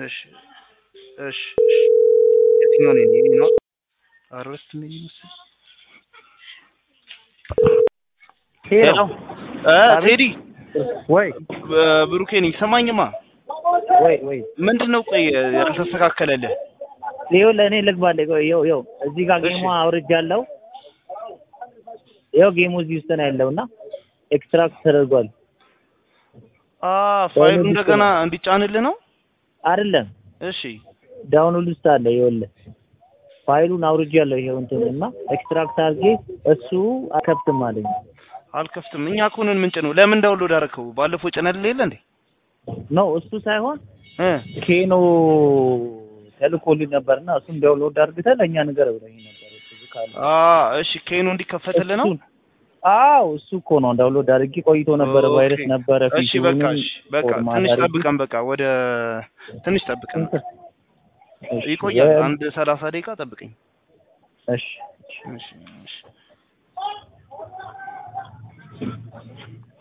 እሺ እሺ እሺ የትኛው ነው ይሄ ነው አረስት ምን ይመስል ሄሎ እ ቴዲ ወይ እ ብሩኬ ነኝ ሰማኝማ ወይ ወይ ምንድን ነው ቆይ ያልተስተካከለልህ ይኸው ለእኔ ልግባልህ ቆይ ይኸው ይኸው እዚህ ጋር እሺ። ጌሙ አውርጃለሁ ይኸው ጌሙ እዚህ ውስጥ ነው ያለው እና ኤክስትራክት ተደርጓል አ ፋይሉ ዳውንሎድ እንደገና እንዲጫንልህ ነው አይደለም እሺ ዳውንሎድ ውስጥ አለ ይኸውልህ ፋይሉን አውርጃለሁ ይኸው እንትን እና ኤክስትራክት አድርጌ እሱ አከብትም አለኝ አልከፍትም እኛ እኮ ነን ምንጭ ነው ለምን ዳውንሎድ አደረከው ባለፈው ጭነልህ የለ እንዴ ኖ እሱ ሳይሆን እ ኬኖ ተልኮልኝ ነበርና እሱን ዳውንሎድ አድርገህ ለእኛ ንገረው ብለኝ ነበር እሱ ካለ አ እሺ ኬኑ እንዲከፈትልህ ነው እሱን- አዎ እሱ እኮ ነው ዳውንሎድ አድርጌ ቆይቶ ነበረ ኦኬ። ቫይረስ ነበረ እሺ በቃ ፊቱንም እሺ በቃ ፎርማት ትንሽ አድርጌ- ጠብቀን በቃ ወደ ትንሽ ጠብቀን እሺ፣ ይቆያል የ- አንድ ሰላሳ ደቂቃ ጠብቀኝ እሺ እሺ እሺ